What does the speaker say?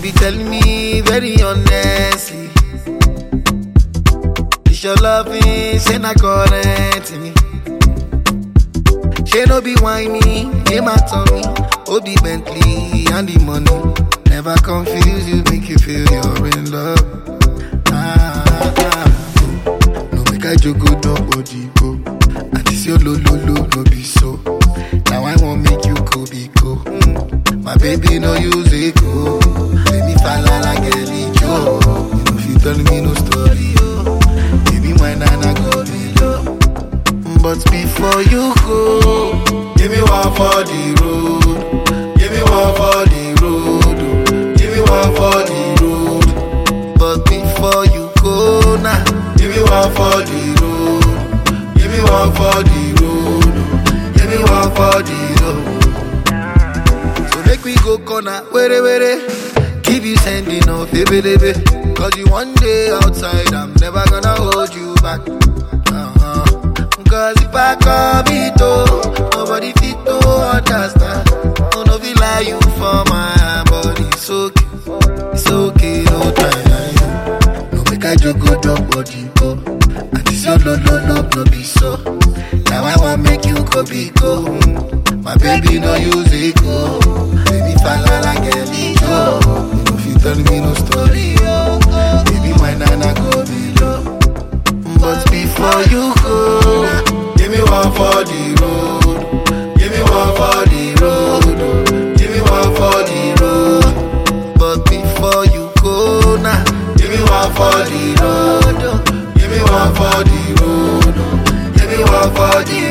be telling me very honestly. It's your loving, say not current me. She no be whiny, hey my tummy. Oh, the Bentley and the money. Never confuse you, make you feel you're in love. Ah, ah, oh. No make I joke, no body go. And this your lo lo lo, no be so. Now I won't make you go be go. Mm. My baby no use it go. Let me fall like a Joe. You know if you tell me no story, oh. Baby, my nana go below. But before you go, give me one for the road. Give me one for the road. oh. Give me one for the road. But before you go now, give me one for the road. Give me one for the road. oh. Give me one for the road. So make we go corner, were were. Keep you sending off, baby, baby. Cause you one day outside, I'm never gonna hold you back. Uh-huh. Cause if I come it oh, nobody fit to understand. Oh, no, feel like you for my body. It's okay, it's okay, no time. No make I joke, go down body, go. And this your no, no, no, no, be so. Now I want make you go be go. Mm. My baby no use it go. Baby fall like a go. You know if you tell me no story, oh. Baby my nana go below. But before you go, give me one for the road. Give me one for the road. Give me one for the road. But before you go now, give me one for the road. Give me one for the road. Give me one for the